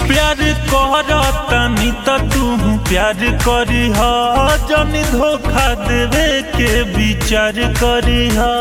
प्यार करतनी त तू प्यार करी हा जनी धोखा देवे के विचार करी हा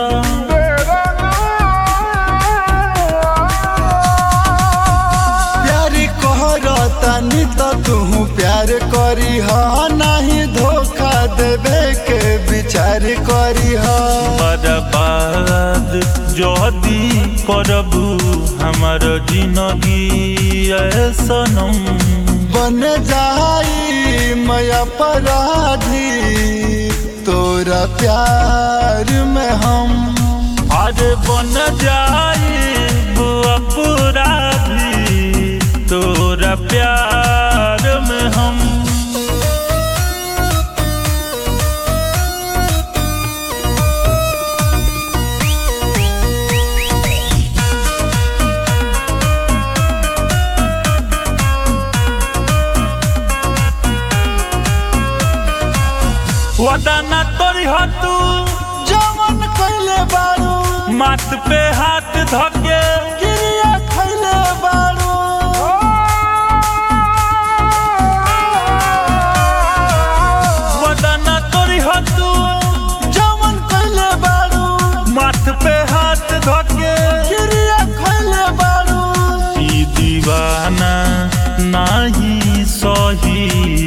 प्यार कहरतनी त तू प्यार करी हा नहीं धोखा देवे के विचार करी हा बर्बाद जदी करबू हमार जिंदगी सनम बन जाई मैं अपराधी तोरा प्यार में हम आज बन जाए अपराधी तोरा प्यार में हम वदा ना तोरी हो तू जवन कैले बारू माथ पे हाथ धके क्रिया खैले बारू वदा ना तोरी हो तू जवन कैले बारू माथ पे हाथ धके क्रिया खैले बारू ई दीवाना नाही सही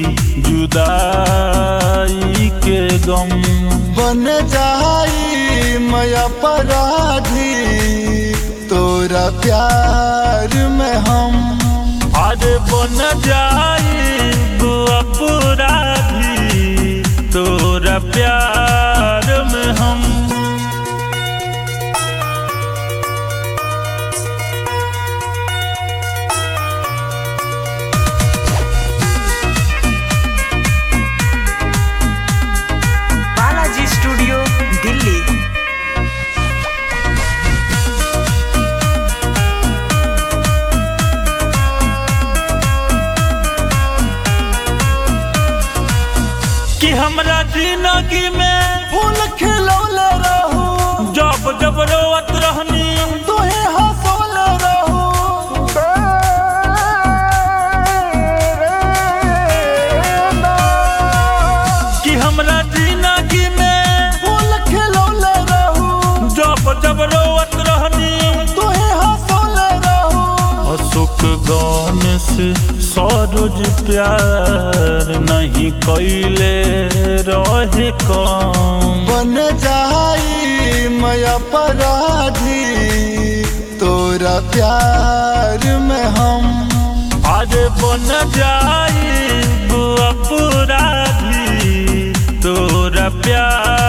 जुदाई के गम बन जाई मैं अपराधी तोरा प्यार में हम आज बन जाए अपराधी तोरा प्यार में हम बालाजी स्टूडियो दिल्ली कि हमरा जिंदगी में फूल खिलौले रहू जब जब रोवत रहनी तुहे हंसौले रहू कि हमरा जिंदगी में फूल खिलौले रहू जब जब रोवत रहनी तुहे हंसौले रहू अशोक गान से सरोज प्यार नहीं कैले रहे कम बन जाई मैं अपराधी तोरा प्यार में हम आज बन जाए अपराधी तोरा प्यार